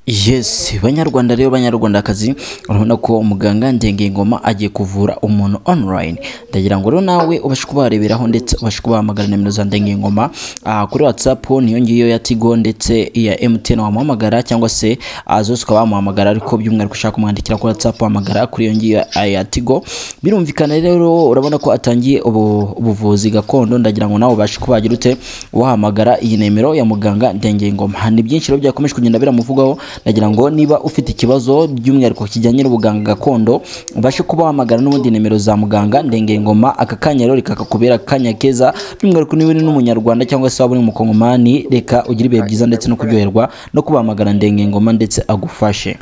Yes, banyarwanda rero banyarwandakazi urabona ko umuganga Ngengengoma agiye kuvura umuntu online ndagira ngo rero nawe ubashe kubareberaho ndetse ubashe kubahamagara nimero za Ngengengoma ah, kuri WhatsApp niyo ngiyo ya Tigo ndetse iya MTN wamuhamagara cyangwa se ah, zose ukaba wamuhamagara ariko by'umwihariko ushaka kumwandikira kuri WhatsApp wahamagara kuri iyo ngiyo ya- ya Tigo birumvikana rero urabona ko atangiye ubu- ubuvuzi gakondo ndagira ngo nawe ubashe kubagira ute wahamagara iyi nimero ya muganga Ngengengoma ni byinshi rero byakomeje kugenda biramuvugwaho ndagira ngo niba ufite ikibazo by'umwihariko kijyanye n'ubuganga gakondo ubashe kuba wahamagara n'ubundi nimero za muganga ndengengoma aka kanya rero reka kakubera akanya keza by'umwihariko niba uri n'umunyarwanda cyangwa se waba uri umukongomani reka ugire ibihe byiza ndetse no kuryoherwa no kubahamagara ndengengoma ndetse agufashe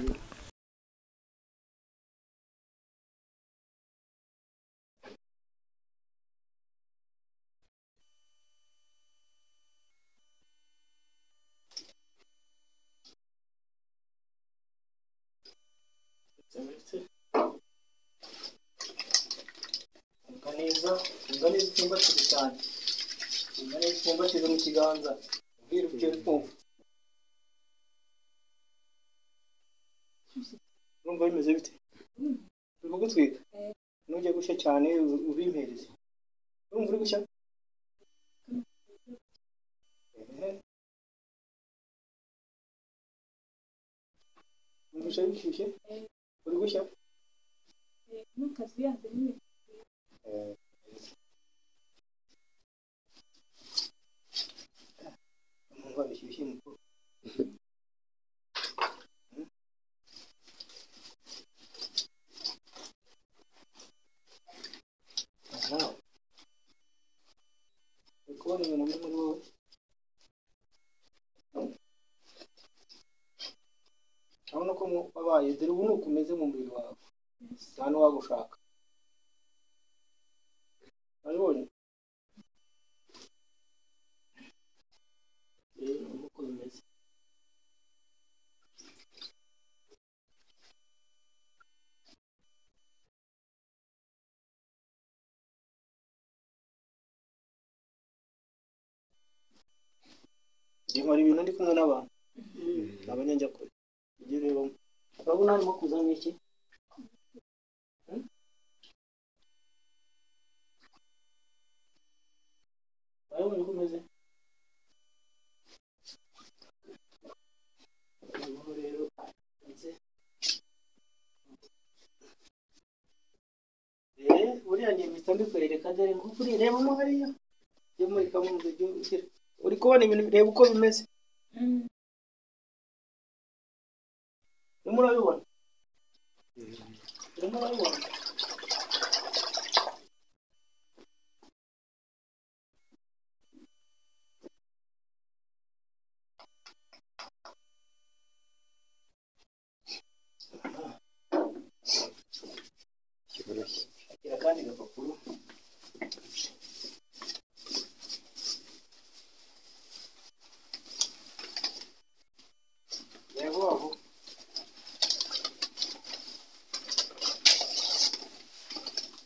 umva neza umva neza upfumbatize cyane umva neza upfumbatize mu kiganza wiruke kumva urumva bimeze bite uri kugutwika nujya gushya cyane u- ubimpereze urumva uri gushya Ehe. uri gushya bishyushye uri gushya numva bishyushye mukuru aha uri kubona ibintu biri muri wowe urabona ko mu- wabaye dore ubu ni uko umeze mu mubiri wawe nta n'uwagushaka wabibonye rero uko bimeze nkora ibintu ndi kumwe n'abantu abanyanjakure ibyo ureba urabona harimo kuzana iki urabona uko umeze noneho rero ndetse eee buriya ngiye mpita mbikwereka dore nguko uri reba mo hariya iyo muri kaminuza igihe ugira uri kubona ibintu reba uko bimeze urimo urabibona urimo urabibona shakira akandi gapapuro yego wabo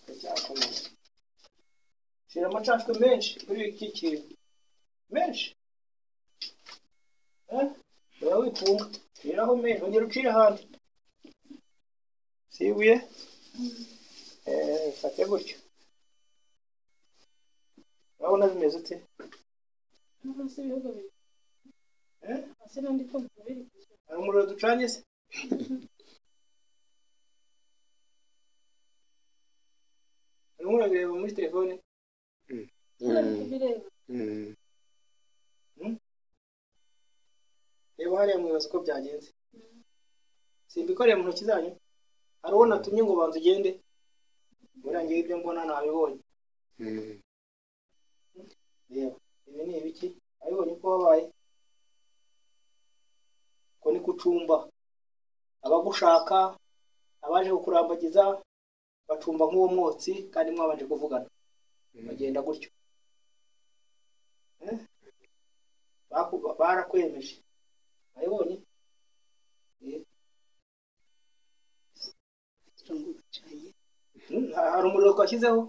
Ndacyakomeza. shira amacandwe menshi kuri iki kintu menshi Eh? ura wikunga shiraho menshi ongera ucire ahandi si ibuye Eh, fate gutyo urabona bimeze ute Eh? hari umuriro ducanye se urimo urabireba muri telefone reba hariya mwibaza uko byagenze simbikoreye mu ntoki zanyu hari uwo natumye ngo banza ugende murangiye ibyo mbona nabibonye reba ibi ni ibiki abibonye uko wabaye ko ni kucumba abagushaka abaje kukurambagiza bacumba nk'uwo mwotsi kandi mwabanje kuvugana bagenda gutyo Eh? Baku- barakwemeje abibonye Hmm, ha- hari umuriro twashyizeho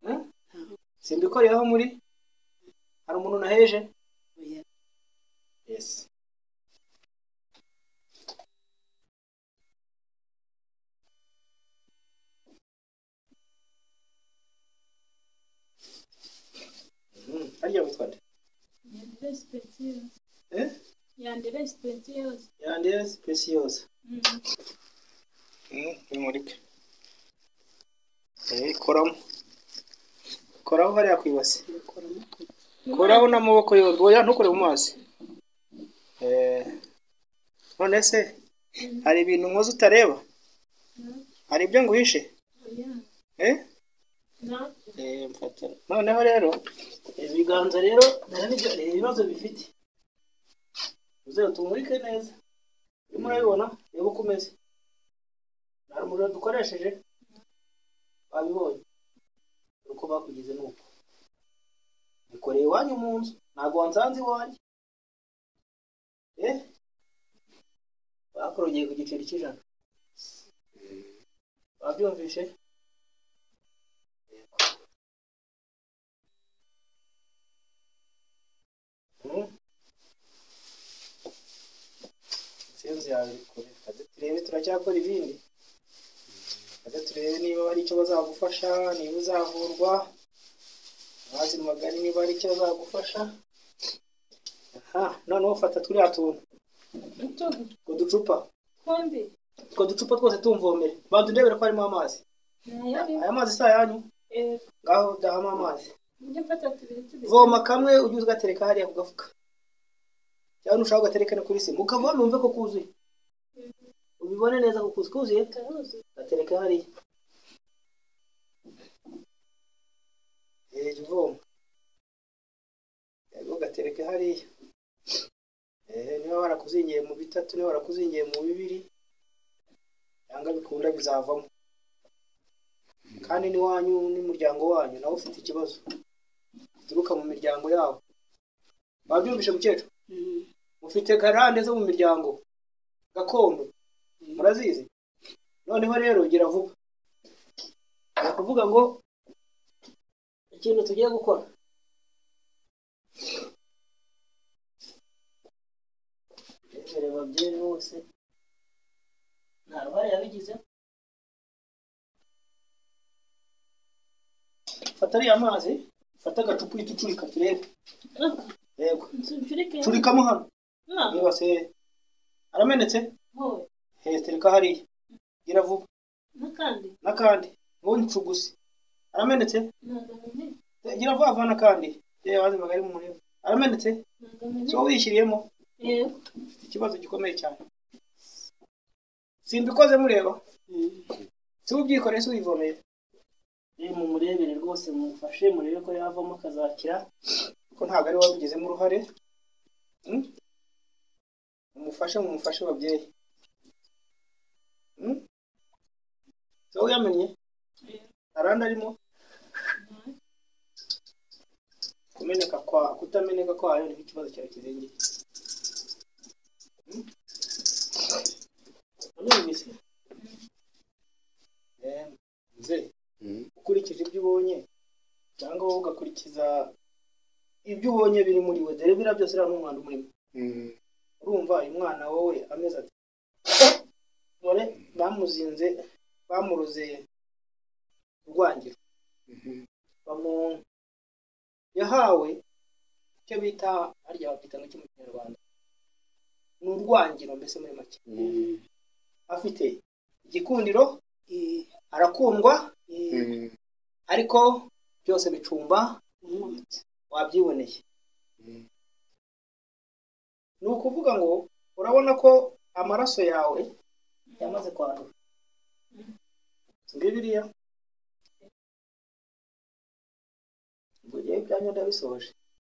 Hmm? simbikoreyeho muri hari umuntu naheje yes Preciosa. eh Yanderes Preciosa. yandeze pesiyosa Mm. bimurike koramo koraho hariya ku ibase koraho n'amaboko yombi oya ntukore mu mazi Eh, none se hari ibintu nkoze utareba No. hari ibyo nguhishe Oya. eh No. Eh, mfata noneho rero ibiganza rero narabibyo- reba ibibazo bifite uzera tumurike neza urimo urabibona reba uko umeze nta muriro dukoresheje babibonye dore uko bakugize nuko bikoreye iwanyu mu nzu ntabwo wansanze iwanyu eh bakorogeye ku giceri cy'ijana babyumvishe insinzi yawe iri kure kaze turebe turacyakora ibindi kaze turebe niba hari icyo bazagufasha niba uzavurwa amazi magari niba hari icyo bazagufasha aha noneho fata turiya tuntu Tubi. utwo ducupa Kundi. utwo ducupa twose tumvomere banza urebere ko harimo amazi Nayari. aya mazi si ayanyu Eh, ngaho dahamo amazi mujye mfata tubiri tubiri. voma kamwe ujye uza ugatereka hariya ku gafuka cyangwa nushaka ugatereka no kuri sima ukavoma wumve ko kuzuye ubibone neza ko kuzuye kuzuye Karuzi. gatereka hariya Eh, jya uvoma yego gatereka hariya Eh, niba barakuzingiye mu bitatu niba barakuzingiye mu bibiri cyangwa bikunda bizavamo kandi n'iwanyu n'umuryango wanyu nawe ufite ikibazo bituruka mu miryango yabo babyumvishe mukecuru Mm. mufite garande zo mu miryango gakondo murazizi noneho rero gira vuba ni ukuvuga ngo ikintu tugiye gukora rero babyeyi bose nta ruhare yabigize fata ariya mazi fata agacupa uhita ucurika turebe Ah, yego nsusurike. curikamo hano Ah, yibase aramenetse wowe. he tereka hariya gira vuba N'akandi. n'akandi ntuncuguse aramenetse Ntabwo amenye. gira vuba vuba n'akandi yewe wazi magari mu muriro aramenetse Ntabwo amenye. so wishyiriyemo Eh. ufite ikibazo gikomeye cyane simbikoze mureba Mm. si we ubyikoreye si uyivomeye rero mumurebere rwose mumufashe murebe ko yavamo akazakira ko ntabwo ari we wabigizemo uruhare Mm? mumufashe mumufashe babyeyi Mm? so uyamenye arandi arimo kumeneka kwa kutameneka kwayo niho ikibazo cyawe kirengeye Mm? Urumvise? Eh, mzee ukurikije ibyo ubonye cyangwa wowe ugakurikiza ibyo ubonye biri muri we dore biriya byose uriya ni umwana umurimo urumva uyu mwana wowe ameze ati dore bamuzinze bamuroze urwangiro bamu- yahawe icyo bita harya bakita ngo mu kinyarwanda ni urwangiro mbese muri make afite igikundiro Eh. arakundwa Eh. ariko byose bicumba Umwotsi. wabyiboneye ni ukuvuga ngo urabona ko amaraso yawe yamaze kwandura ngo biriya ubwo rero ibyanyu ndabisoje